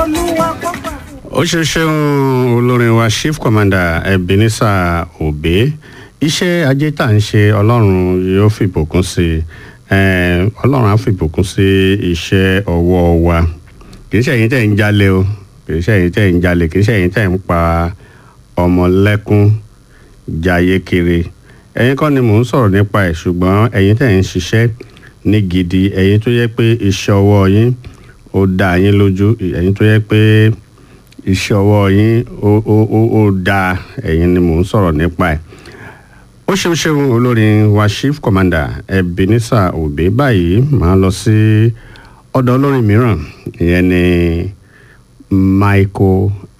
olúwa kó gbà fún ó ṣe ṣeun olórin wa chief commander ebenezer obe iṣẹ́ ajé tá à ń ṣe ọlọ́run yóò fìbùkún sí i Eh, ọlọ́run á fìbùkún sí iṣẹ́ ọwọ́ wa kì í ṣe ẹ̀yin tẹ̀ ń jalè o kì í ṣe ẹ̀yin tẹ̀ ń jalè kì í ṣe ẹ̀yin tẹ̀ ń pa ọmọ lẹ́kún jayé kiri ẹ̀yin kọ́ ni mò ń sọ̀rọ̀ nípa ẹ̀ ṣùgbọ́n ẹ̀yin tẹ̀ ń ṣiṣẹ́ ní gidi ẹ̀yin tó yẹ pé iṣẹ́ ọwọ́ yín ó dá yín lójú ẹ̀yin tó yẹ pé iṣẹ́ ọwọ́ yín ó ó ó ó dáa ẹ̀yin ni mò ń sọ̀rọ̀ nípa ẹ̀ ó ṣeun ṣeun olórin wa chief commander ebenezer obe báyìí máa lọ sí ọ̀dọ̀ olórin mìíràn ìyẹn ni michael